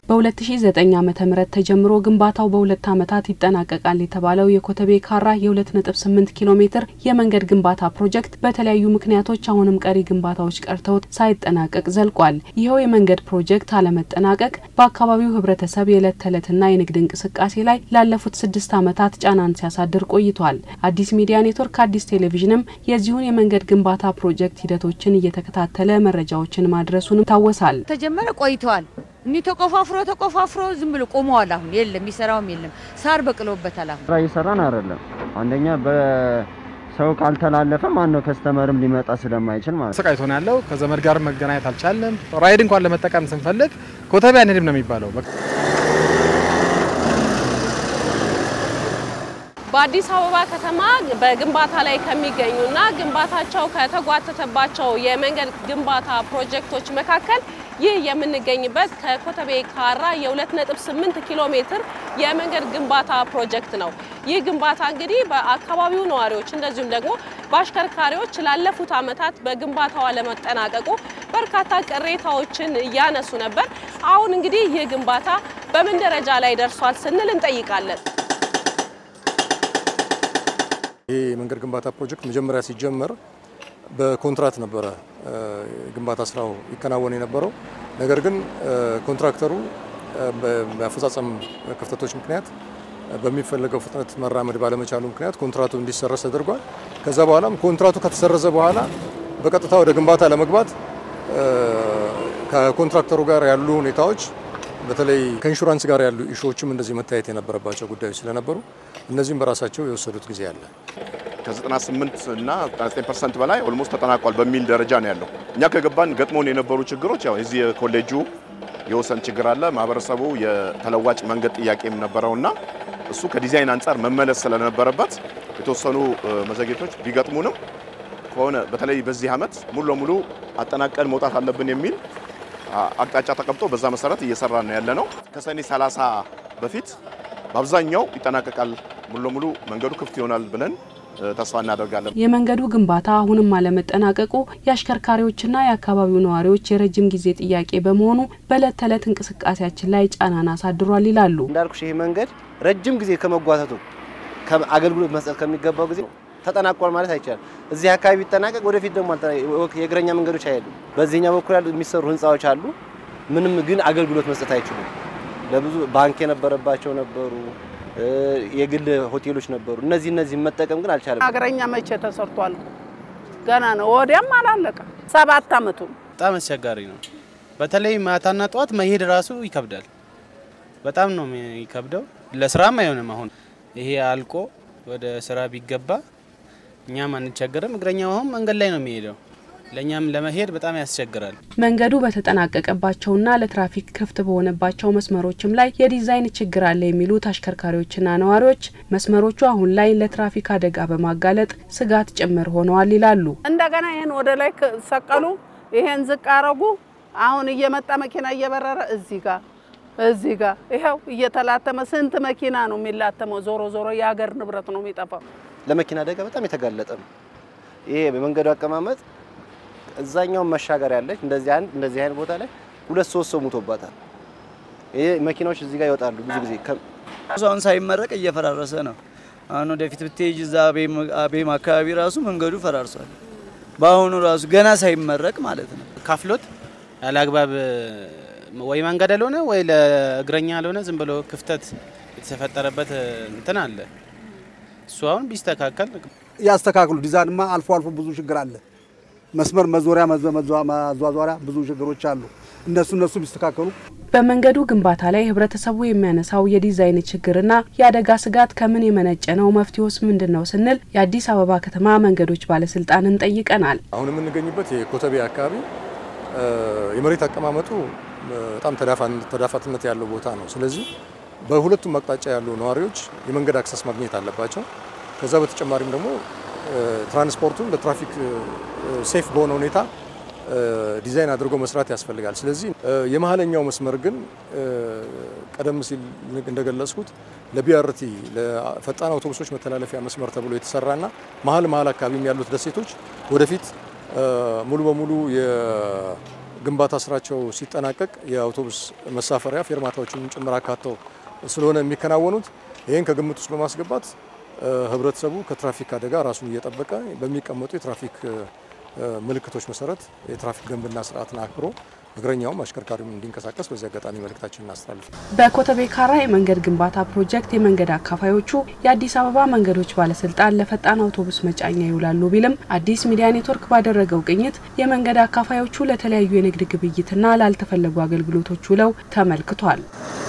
በ2009 ዓ.ም ተጀምሮ ግንባታው በሁለት ዓመታት ይጠናቀቃል የተባለው የኮተቤ ካራ የ2.8 ኪሎ ሜትር የመንገድ ግንባታ ፕሮጀክት በተለያዩ ምክንያቶች አሁንም ቀሪ ግንባታዎች ቀርተውት ሳይጠናቀቅ ዘልቋል። ይኸው የመንገድ ፕሮጀክት አለመጠናቀቅ በአካባቢው ሕብረተሰብ የዕለት ተዕለትና የንግድ እንቅስቃሴ ላይ ላለፉት ስድስት ዓመታት ጫናን ሲያሳድር ቆይቷል። አዲስ ሚዲያ ኔትወርክ አዲስ ቴሌቪዥንም የዚሁን የመንገድ ግንባታ ፕሮጀክት ሂደቶችን እየተከታተለ መረጃዎችን ማድረሱንም ይታወሳል። ተጀመረ ቆይተዋል። እኒ ተቆፋፍሮ ተቆፋፍሮ ዝም ብሎ ቆመዋል። አሁን የለም የሚሰራውም የለም። ሳር በቅሎበታል። አሁን ስራ እየሰራን አይደለም። አንደኛ በሰው ካልተላለፈ ማን ነው ከስተመርም ሊመጣ ስለማይችል ማለት ነው። ሰቃይቶን ያለው ከዘመድ ጋር መገናኘት አልቻለም። ራይድ እንኳን ለመጠቀም ስንፈልግ ኮተቤ አንሄድም ነው የሚባለው። በአዲስ አበባ ከተማ በግንባታ ላይ ከሚገኙና ግንባታቸው ከተጓተተባቸው የመንገድ ግንባታ ፕሮጀክቶች መካከል ይህ የምንገኝበት ከኮተቤ ካራ የ2.8 ኪሎ ሜትር የመንገድ ግንባታ ፕሮጀክት ነው። ይህ ግንባታ እንግዲህ በአካባቢው ነዋሪዎች እንደዚሁም ደግሞ በአሽከርካሪዎች ላለፉት ዓመታት በግንባታው አለመጠናቀቁ በርካታ ቅሬታዎችን እያነሱ ነበር። አሁን እንግዲህ ይህ ግንባታ በምን ደረጃ ላይ ደርሷል ስንል እንጠይቃለን። ይህ የመንገድ ግንባታ ፕሮጀክት መጀመሪያ ሲጀመር በኮንትራት ነበረ ግንባታ ስራው ይከናወን የነበረው። ነገር ግን ኮንትራክተሩ በአፈጻጸም ክፍተቶች ምክንያት በሚፈለገው ፍጥነት መራመድ ባለመቻሉ ምክንያት ኮንትራቱ እንዲሰረዝ ተደርጓል። ከዛ በኋላም ኮንትራቱ ከተሰረዘ በኋላ በቀጥታ ወደ ግንባታ ለመግባት ከኮንትራክተሩ ጋር ያሉ ሁኔታዎች በተለይ ከኢንሹራንስ ጋር ያሉ ኢሹዎችም እንደዚህ መታየት የነበረባቸው ጉዳዮች ስለነበሩ እነዚህም በራሳቸው የወሰዱት ጊዜ አለ። ከ98 እና 99% በላይ ኦልሞስት ተጠናቋል በሚል ደረጃ ነው ያለው። እኛ ከገባን ገጥሞን የነበሩ ችግሮች ያው የዚህ የኮሌጁ የወሰን ችግር አለ። ማህበረሰቡ የተለዋጭ መንገድ ጥያቄም ነበረውና እሱ ከዲዛይን አንጻር መመለስ ስለነበረበት የተወሰኑ መዘግየቶች ቢገጥሙንም ከሆነ በተለይ በዚህ ዓመት ሙሉ ለሙሉ አጠናቀን መውጣት አለብን የሚል አቅጣጫ ተቀምጦ በዛ መሰረት እየሰራ ነው ያለ ነው። ከሰኔ 30 በፊት በአብዛኛው ይጠናቀቃል፣ ሙሉ ለሙሉ መንገዱ ክፍት ይሆናል ብለን ተስፋ እናደርጋለን። የመንገዱ ግንባታ አሁንም አለመጠናቀቁ የአሽከርካሪዎችና የአካባቢው ነዋሪዎች የረጅም ጊዜ ጥያቄ በመሆኑ በዕለት ተዕለት እንቅስቃሴያችን ላይ ጫናን አሳድሯል ይላሉ። እንዳልኩሽ ይሄ መንገድ ረጅም ጊዜ ከመጓተቱ አገልግሎት መስጠት ከሚገባው ጊዜ ተጠናቋል ማለት አይቻልም። እዚህ አካባቢ ቢጠናቀቅ ወደፊት ደግሞ የእግረኛ መንገዶች አይሄዱም። በዚህኛው በኩል ያሉ የሚሰሩ ህንፃዎች አሉ። ምንም ግን አገልግሎት መስጠት አይችሉም። ለብዙ ባንክ የነበረባቸው ነበሩ፣ የግል ሆቴሎች ነበሩ። እነዚህ እነዚህ መጠቀም ግን አልቻለም። እግረኛ መቼ ተሰርቷል? ገና ነው። ወዲያም አላለቀ። ሰባት አመቱ በጣም አስቸጋሪ ነው። በተለይ ማታና ጠዋት መሄድ ራሱ ይከብዳል። በጣም ነው የሚከብደው። ለስራም አይሆንም። አሁን ይሄ አልቆ ወደ ስራ ቢገባ እኛም አንቸገርም። እግረኛው አሁን መንገድ ላይ ነው የሚሄደው። ለእኛም ለመሄድ በጣም ያስቸግራል። መንገዱ በተጠናቀቀባቸውና ለትራፊክ ክፍት በሆነባቸው መስመሮችም ላይ የዲዛይን ችግር አለ የሚሉት አሽከርካሪዎችና ነዋሪዎች መስመሮቹ አሁን ላይ ለትራፊክ አደጋ በማጋለጥ ስጋት ጭምር ሆነዋል ይላሉ። እንደገና ይህን ወደ ላይ ሰቀሉ፣ ይሄን ዝቅ አረጉ። አሁን እየመጣ መኪና እየበረረ እዚህ ጋር እዚህ ጋር ይኸው እየተላተመ ስንት መኪና ነው የሚላተመው? ዞሮ ዞሮ የሀገር ንብረት ነው የሚጠፋው። ለመኪና አደጋ በጣም የተጋለጠ ነው። ይሄ በመንገዱ አቀማመጥ እዛኛውን መሻገር ያለች እንደዚህ አንድ እንደዚህ አይነት ቦታ ላይ ሁለት ሶስት ሰው ሙቶባታል። ይሄ መኪናዎች እዚህ ጋር ይወጣሉ ብዙ ጊዜ አሁን ሳይመረቅ እየፈራረሰ ነው። አሁን ወደፊት ብትሄጅ እዛ አቤም አካባቢ ራሱ መንገዱ ፈራርሷል። በአሁኑ ራሱ ገና ሳይመረቅ ማለት ነው። ካፍሎት ያለ አግባብ ወይ መንገድ ያልሆነ ወይ ለእግረኛ ያልሆነ ዝም ብሎ ክፍተት የተፈጠረበት እንትን አለ። እሱ አሁን ቢስተካከል ያስተካክሉ። ዲዛይንማ አልፎ አልፎ ብዙ ችግር አለ። መስመር መዞሪያ ማዟዟሪያ ብዙ ችግሮች አሉ። እነሱ እነሱ ቢስተካከሉ በመንገዱ ግንባታ ላይ ህብረተሰቡ የሚያነሳው የዲዛይን ችግርና የአደጋ ስጋት ከምን የመነጨ ነው? መፍትሄውስ ምንድን ነው ስንል የአዲስ አበባ ከተማ መንገዶች ባለስልጣንን ጠይቀናል። አሁን የምንገኝበት የኮተቤ አካባቢ የመሬት አቀማመጡ በጣም ተዳፋትነት ያለው ቦታ ነው። ስለዚህ በሁለቱም አቅጣጫ ያሉ ነዋሪዎች የመንገድ አክሰስ ማግኘት አለባቸው። ከዛ በተጨማሪም ደግሞ ትራንስፖርቱን ለትራፊክ ሴፍ በሆነ ሁኔታ ዲዛይን አድርጎ መስራት ያስፈልጋል። ስለዚህ የመሀለኛው መስመር ግን ቀደም ሲል እንደገለጽኩት ለቢአርቲ ለፈጣን አውቶቡሶች መተላለፊያ መስመር ተብሎ የተሰራና መሀል መሀል አካባቢም ያሉት ደሴቶች ወደፊት ሙሉ በሙሉ ግንባታ ስራቸው ሲጠናቀቅ የአውቶቡስ መሳፈሪያ ፌርማታዎችን ጭምር አካተው ስለሆነ የሚከናወኑት ይህን ከግምት ውስጥ በማስገባት ህብረተሰቡ ከትራፊክ አደጋ ራሱን እየጠበቀ በሚቀመጡ የትራፊክ ምልክቶች መሰረት የትራፊክ ደንብና ስርዓትን አክብሮ እግረኛውም አሽከርካሪውም እንዲንቀሳቀስ በዚህ አጋጣሚ መልእክታችን እናስተላልፍ። በኮተቤ ካራ የመንገድ ግንባታ ፕሮጀክት የመንገድ አካፋዮቹ የአዲስ አበባ መንገዶች ባለስልጣን ለፈጣን አውቶቡስ መጫኛ ይውላሉ ቢልም አዲስ ሚዲያ ኔትወርክ ባደረገው ቅኝት የመንገድ አካፋዮቹ ለተለያዩ የንግድ ግብይትና ላልተፈለጉ አገልግሎቶች ውለው ተመልክቷል።